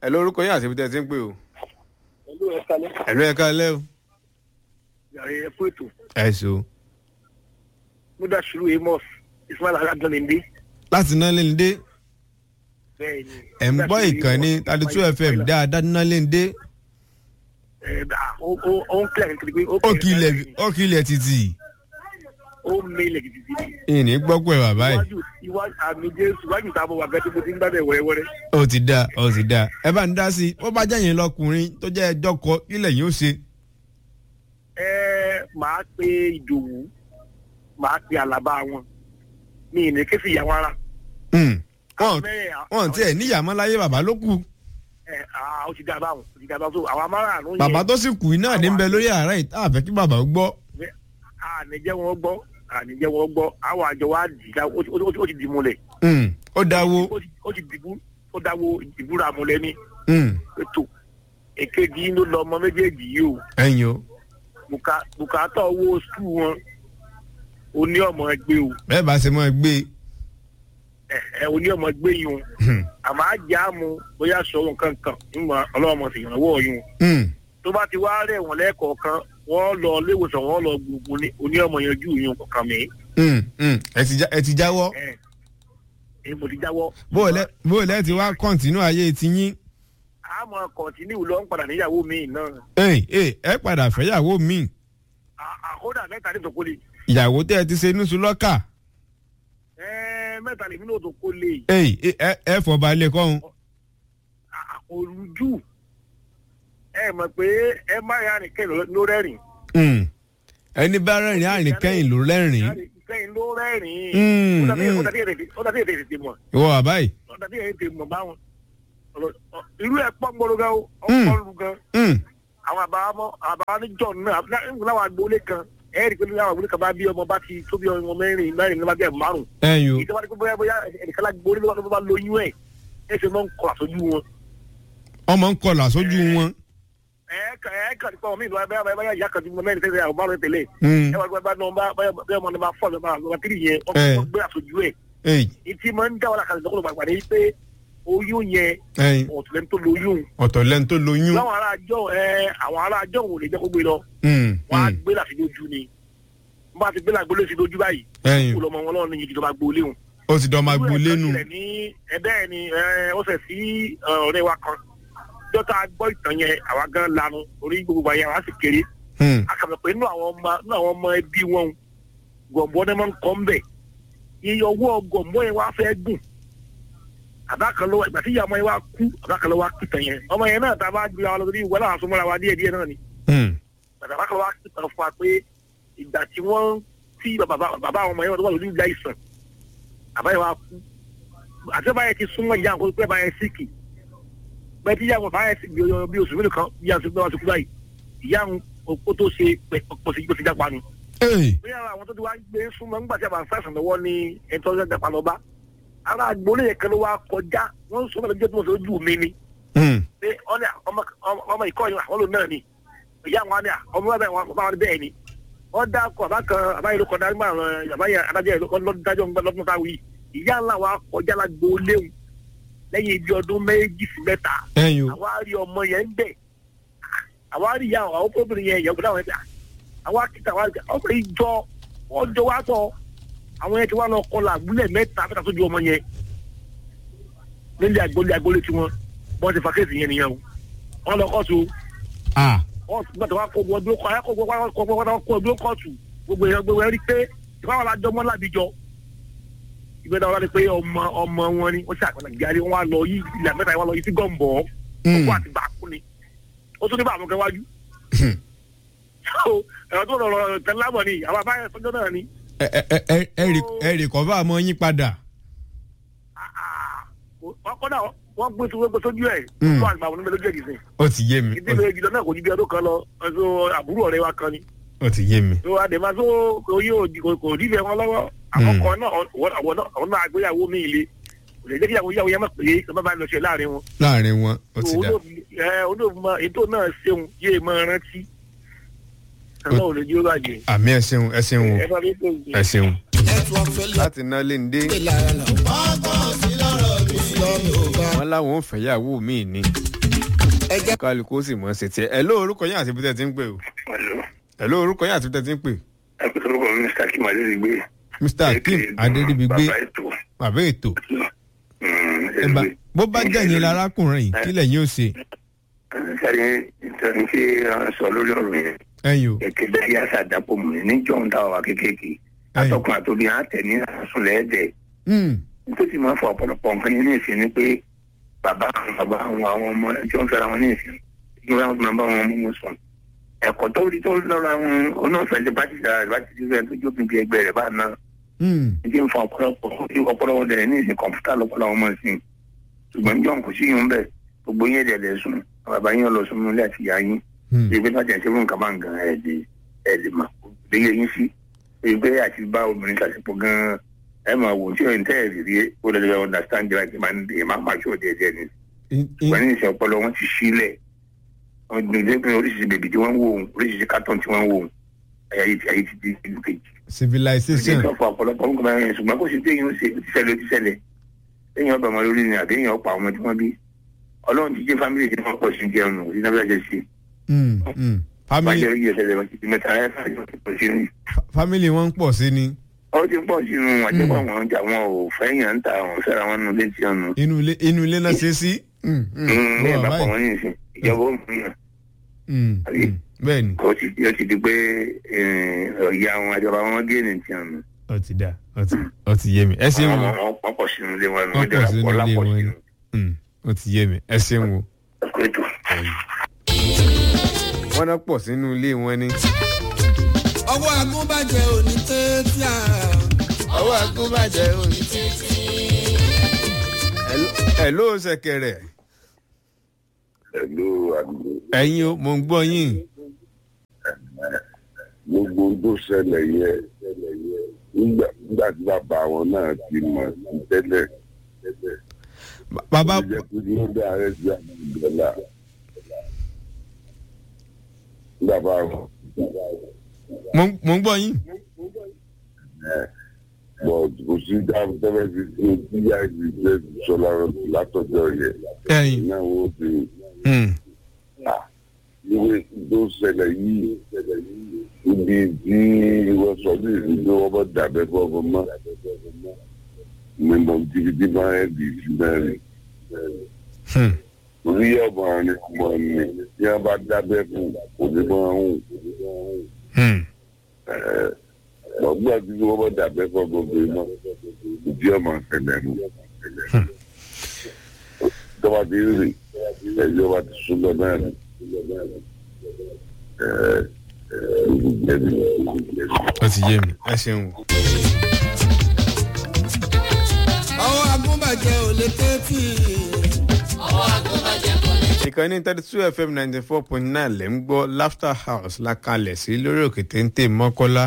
ẹ lórúkọ yín àti ibi tẹ́ ẹ ti ń pè o. pẹ̀lú ẹ̀ka lẹ́ ẹ̀lú ẹ̀ka lẹ́ o. yàrá ẹ̀ fún ètò ẹ so. mudasiru amos ismail aladuninde láti ná lé ní dé bẹ́ẹ̀ ni. ẹ̀ ń gbọ́ ìkànnì thirty two fm dáadáa ná lé ní dé ẹ̀ dà ó ó ó ń kílẹ̀ kiri pé ó kì í lẹ̀ ó kì í lẹ̀ títì ó mélẹ̀ gidigidi. ìní gbọ́ pé bàbá yìí iwájú iwájú àmì jésù iwájú táwọn wà gẹ́gẹ́ bó ti ń gbàdẹ̀ wẹ́rẹ́wẹ́rẹ́. ó ti dáa ó ti dáa ẹ bá ń dá sí i ó bá jẹ́yìn lọkùnrin tó jẹ́ ẹjọ́ kọ ilẹ̀ yìí ó ṣe. ẹ máa pe ìdòwú máa pe àlàbà wọn mi ì ní ké sí ìyàwó ara. Hmm. wọn Mẹ́rin, à- wọn tiẹ̀ níyàmọ́ láyé bàbá ló kù ẹ à, ó ti dá báwọn ó ti dá báwọn so àwọn amárààrún yẹn bàbá tó sì kù iná ní bẹ lórí ààrẹ yìí tá a fẹ́ kí bàbá ó gbọ́. àníjẹ́ wọn gbọ́ àníjẹ́ wọn gbọ́ àwọn àjọ wa dì í dá ó ti- ó ti- ó ti dì í múlẹ̀ Hmm. ó dáwó ó ti- ó ti dìbú ó dáwó ìbúra múlẹ̀ ní Hmm. ètò èkejì ló lọ ọmọ méjèèjì yìí o ẹ̀yin o Bùkà- bùkátà owó skul wọn oní ọmọ ẹgbẹ́ o bẹ́ẹ̀ bá ṣe mọ́ ẹ gbé ẹ ẹ oní ọmọ ẹgbẹ́ yìí o Hmm. àmọ́ àjà mu bóyá sọ̀rọ̀ kankan nígbà ọlọ́mọ sì ìrànwọ́ yìí o Hmm. tó bá ti wá rẹ̀ wọ́n lẹ́ẹ̀kọ̀ọ̀kan wọ́n lọ léwòsàn wọ́n lọ gbogbo ní oní ọmọ yanjú yìí kọ̀ọ̀kan mi Hmm. Hmm. ẹ ti já- ẹ ti jáwọ́ ẹ ẹ mo ti jáwọ́. bó o lẹ bó o lẹ ti wá kọ́ńtínú ayé ti yín àmọ́ kọ̀ǹtínú ló ń padà níyàwó mi náà ẹ ẹ ẹ padà fẹ́yàwó mi À- àkódà mẹ́ta ní tòkó lè ìyàwó tẹ́ ẹ ti ṣe níṣu lọ́kà ẹ mẹ́ta lèmi náà tó kó lè ẹ ẹ ẹ fọba lè kọ́hún. àkòrújù ẹ mọ̀ pé ẹ má yà rìn kẹ́yìn ló rẹ́rìn Hmm. ẹni bá rẹ́rìn àrìn kẹ́yìn ló rẹ́rìn kẹ́yìn ló rẹ́rìn Mm, ó dàbí mm. ó dàbí èdè- ó dàbí èdè tètè mọ̀ ìwọ bàbá yìí. ó dàbí èdè tètè mọ̀ báwọn Ọ̀rọ̀- ọ- irú ẹ̀ pọ̀ gbọ́dọ̀ gan o Mm. ọ̀pọ̀ gan Hmm. àwọn àbámọ́ àbámọ́ níjọ́ náà láwọn agboolé kan ẹ rí i pé láwọn agboolé kan bá bí ọmọ bá ti tó bí ọmọ mẹ́rin mẹ́rin ní bá bí ẹ̀ márùn ẹ̀yin o ìjọba ní pé bóyá bóyá ẹnìkan lágboolé ló bá lóyún ẹ̀ ẹ ṣe máa ń kọ àtọ́jú wọn ọmọ ń kọlà sójú wọn. ẹ̀ẹ́kà ẹ̀ẹ́kà nípa ọmọ ìlú báyà báyà ìyá kan tí mo mẹ́rin tẹ́lẹ̀ àwọn márùn tẹ́lẹ̀ Hmm. ẹ wá gbé bá náà bá báyà báyà ọmọ náà bá fọ́ ọ̀nà bá tírì yẹn Eh. ọmọ gbé àtọ́jú ẹ̀ Ẹ̀yin ìtì máa ń dá wàhálà kan lọ́kọ̀ọ́ gbàgbà ní pé oyún yẹn ẹ̀yin ọ̀tún tó lóyún ọ̀tọ̀ lẹ́nu tó lóyún. láwọn ará àjọ ẹ àwọn ará àjọ wò lè jẹ́ kó gbé lọ Hmm. wọ́n á Hmm. gbé láti lójú ni wọ́n bá ti gbé láti lójú lójú báyìí ẹ̀yin kó lọ́mọ wọn lọ́wọ́ ní ìjọba gbolé wọn. ó ti dọ́ máa Irú ẹ̀ gbolé kan nù. tilẹ̀ ní ẹ̀bẹ́ ẹ̀ ni ẹ, ó ṣẹ̀ sí ẹ, ọ̀rẹ́ wa kan dọ́tà gbọ́ ìtàn yẹn àwa gan lanu orí gbogbo àyè àwa sì kéré Hmm. akàmọ̀ pé inú àwọn ọmọ inú àwọn ọmọ ẹbí wọn gọ̀m̀bọ́ náà máa ń kọ́ ń bẹ̀ iye ọwọ́ gọ̀m̀bọ́ yẹn wá fẹ́ gùn àbákan lọ́wọ́ ìgbà tí ìyá ọmọ yẹn wá kú àbákan lọ́wọ́ kìtàn yẹn ọmọ yẹn náà tá a bá gbé wa lọ sí ìwé náà àsomọ́ra wa díẹ̀ díẹ̀ náà ni Hmm. bàtà àbákan lọ́wọ́ kìtàn fún wa pé ìgbà tí wọ́n tí bàbá bàbá àwọn ọmọ yẹn wà lórí ìjà ìsàn àbáyé wa kú àti báyẹn ti súnmọ́ ìyá àwọn pé báyẹn síkì bẹ́ẹ̀ tí ìyá àwọn báyẹn sì bí bí oṣù mélòó kan bí àwọn sọ kú báyìí ìyá àwọn kó tó ṣe pọ̀ sí gbèsè jápa ni Ẹ̀yin bí ara àwọn tó ti wá gbé súnmọ́ nígbà tí a bá ń sàṣàn lọ́wọ́ ní ẹ̀tọ́ ọjọ́ jápa lọ́ba ara àgbólé yẹn kan ló wá kọjá wọ́n ń sọ mẹ́ta jẹ́ tó mọ̀ sí ojú mi ni Hmm. pé ọ́nà ọmọ ọmọ ìkọ́ yìí àwọn lòun náà ni ìyá àwọn àná ọmọ bẹ́ẹ̀ wọn bá wọn bẹ́ẹ̀ ni wọ́n dá kọ àbá kan àbá yìí ló kọjá nígbà àwọn àbá yẹn adájọ́ yìí lọ́dún dájọ́ lọ́dún táwọn yìí ìyá ńlá wa kọjá lágbo léwu lẹ́yìn ibi ọdún méjì sí mẹ́ta ẹ̀yin o. àwa rí ọmọ yẹn ń bẹ̀ àwa rí ìyá àwọn obìnrin yẹn ìyàwó dáwọn ẹgbẹ́ àwa kíta àwa rí ọmọ yìí jọ wọ́n jọ wá sọ àwọn yẹn ti wá lọ kọlà àgbúlẹ̀ mẹ́ta mẹ́ta tó ju ọmọ yẹn nílé àgbólé àgbólé tiwọn wọ́n ti fa kéèsì yẹn nìyẹn o wọ́n lọ kọ́ọ̀tù Ah. wọ́n gbọ́dọ̀ wá kó gbọ́dọ̀ kọ́ ayé kó gbọ́dọ̀ kó gbọ́dọ̀ kó gbọ́dọ̀ kọ́ọ̀tù gbogbo èèyàn gbogbo ẹ̀rí pé ìfáwọn alájọ mọ́ lábìjọ ìgbẹ́dọ̀ wọn láti pé ọmọ ọmọ wọn ni wọ́n ṣàkóso gíárì wọn wá lọ yí ìlà mẹ́ta wọn lọ yí sí gọ́ǹbọ̀ Hmm. ọkọ̀ àti bàákú ni ó tún ní bá àwọn kan wájú. Hmm. so ẹ̀rọ tó lọ̀rọ̀ tẹ̀lámọ̀ ni àwọn abáyẹ sọ́jọ́ náà ni ẹ ẹ ẹ ẹ ẹ rí- ẹ rí kọ́ bá a mọ yín padà. wọ́n kọ́ náà wọ́n gbé sójú gbé sójú ẹ̀ Hmm. fún àgbà wọn níbẹ̀ lójú ẹ̀ dìsìn ó ti yé mi ó ìdílé ìjìlọ náà kò ju bí ọdún kan lọ ẹ̀sọ́ àbúrò ọ̀rẹ́ wa kan ni ó ti yé mi. tó àdèmá tó oyè òdì kò kò dífẹ̀ wọn lọ́wọ́ àkọ́kọ́ náà àwọn náà àwọn náà àgbéyàwó mi ilé kò lè jẹ́ kí ìyàwó ìyàwó yẹn mọ̀ pé kí wọ́n bá lọ ṣe láàrin wọn. láàrin wọn ó ti dà. olóòfin ètò náà ṣeun yé máa rántí ẹ̀rọ ò lè jí ó bàjẹ́. àmì ẹ ṣeun ẹ ṣeun o ẹ bá mi tó ẹ ṣeun. network failure láti ná lé ní dé lára là. ọgbọ́n sí lọ́rọ̀ mi. ìsìlọ́mì ò bá wọn láwọn ò fẹ́yàwó mi ni ẹ̀jẹ̀ kálukú ó sì mọ̀ ṣe tiẹ̀ ẹ̀ ló orúkọ yín àti ibi tẹ́ ti ń pè o Hello. ẹ̀ ló orúkọ yín àti ibi tẹ́ ti ń pè. ẹ kò sọ́kọ̀ mi Mr. Kim Adérígbé. mr akeem adédìbígbé bàbá ètò. bàbá ètò Mm, ẹ bá Adérígbé. bó bá jẹ́yìn lárákùnrin yìí kílẹ̀ yín ó ṣe sáré ìtọ́ni tí a sọ lórí ọ̀rọ̀ yẹn ẹ̀yin o èké bẹ́ẹ̀ yá sàdápò mù ní níjọ́ ń dá wa kékèké atọ́kùn àtòbí á tẹ̀ ní àsùnlẹ̀ ẹ̀dẹ̀ Hmm, nítorí máa ń fọ ọ̀pọ̀lọpọ̀ nǹkan ní ìsìn ni pé bàbá àwọn bàbá àwọn àwọn ọmọ ẹjọ́ ń fẹ́ra wọn ní ìsìn ìgbà wọn máa bá wọn mú wọn sùn ẹ̀kọ́ tó rí tó lọ́ra wọn onáfẹ́ ti bá ti dára bá ti fẹ́ tó jókòó bí ẹgbẹ́ rẹ̀ bá náà hmm, ìdí ń fa ọ̀pọ̀lọpọ̀ ọ̀pọ̀lọpọ̀ dẹ̀ ní ìsìn kọ̀ǹpútà lọ́pọ̀lọpọ̀ àwọn ọmọ ìsìn ṣùgbọ́n níjọ́ kò sí yín bẹ́ẹ̀ gbogbo yín ẹ̀dẹ̀ lẹ̀ sùn bàbá yín lọ sùn nílé àti ìyá yín hmm. ìgbé bá jẹ́ fún nǹkan bá ń gan ẹ̀ lè ẹ̀ lè mà léyè yín sí ìgbé àti bá obìnrin ṣàṣepọ̀ gan ẹ̀ máa wò tí òyìnbó ẹ̀ rí rí ó lè lè understand like máa ń dè máa máa ṣó díẹ̀ díẹ̀ ni In- in- wọ́n ní ìṣẹ́ ọpọlọ wọn ti sílẹ̀ wọ́n ní ilé pé oríṣiríṣi bèbí tí wọ́n ń wò ó oríṣiríṣi carton tí wọ́n ń wò ó ayé ayé ti ayé ti di ìlú kejì civilization ìdí ìtọ́fọ̀ ọ̀pọ̀lọpọ̀ nǹkan bá yẹn ṣùgbọ́n kó sì téèyàn ó ṣe ó ti ṣẹlẹ̀ ó ti ṣẹlẹ̀ téèyàn ọba ọmọ lórí ni àbí èèyàn ọ̀pọ̀ àwọn ọmọ tí wọ́n bí ọlọ́run ti jẹ́ fámìlì tí wọ́n pọ̀ sí jẹun nù sí náà ṣe ṣe Hmm, hmm. wọ́n family jẹ́ iye ṣẹlẹ̀ wọ́n ti di mẹ́ta ẹ̀ fà yọ̀ pọ̀ sí ní. fa- family wọn ń pọ̀ sí ni ó ti pọ̀ sínú àjẹpọ̀ àwọn ọjà wọn ò fẹ́yàn ń ta àwọn fẹ́ra wọn nù létí ọ̀nà. inú ilé inú ilé náà ṣe sí. Hmm, hmm. ní Wọ́n wà ìbápọ̀ báyìí. wọn ní ìsìn ìjọba ó mú yàn Hmm, àbí? hmm. bẹ́ẹ̀ ni ó ti ó ti di pé ọ̀yà àwọn àjọba wọn gé ní ti ọ̀nà. ó ti dà ó ti ó ti yé mi ẹ ṣeun o wọ́n pọ̀ sínú ilé wọn Wọ́n pọ̀ sínú ilé wọn ni. ni. Hmm, ó ti yé mi ẹ ṣeun o. ẹ̀kọ́ ètò. wọ́n náà pọ̀ sínú ilé wọn ni. ọwọ́ agúnbàjẹ́ òní tẹ́tí à. ọwọ́ agúnbàjẹ́ òní títí. ẹ̀ ló ṣẹ̀kẹ̀rẹ̀ pẹ̀lú àgbo ẹ̀yin o mò ń gbọ́ yín. gbogbo ohun tó ṣẹlẹ̀ yẹ nígbà nígbà tí bàbá wọn náà ti mọ̀ sí tẹ́lẹ̀ Ba- bàbá ó jẹ́ pé ló dá ààrẹ sí àwọn ìgbẹ́lá bàbá wọn mò ń- mò ń gbọ́ yín. bọ̀ kò sí dáhùn tẹ́lẹ̀ sí sí tíyà ìgbẹ́ sọlá látọjọ́ yẹ ẹ̀yin. náà wọ́n ti Hmm, ìwé tó ṣẹlẹ̀ yìí ibi tí wọ́n sọ ní ìdílé wọn bá dàbẹ́ fọ́fọ́ mọ́ mímọ́ jìbìtì máa ń di sí mẹ́rin hmm. orí ọmọ rẹ mọ ni tí wọ́n bá dábẹ́ fún kò ní máa ń Hmm. ọgbà tí wọ́n bá dàbẹ́ fọ́fọ́ mọ́ ìdí ọmọ ṣẹlẹ̀ nù tọ́ba ti rí ẹjọ́ wa ti sún lọ náà ni ẹ̀ẹ́dẹ́gbẹ̀rún ó ti yé mi ẹ ṣeun o. ọwọ́ agúnbàjẹ́ òní tẹ́tí. ìkànnì thirty two fm ninety four point nine lẹ́ ń gbọ́ laughter house la kalẹ̀ sí lórí òkè téńté mọ́kọ́lá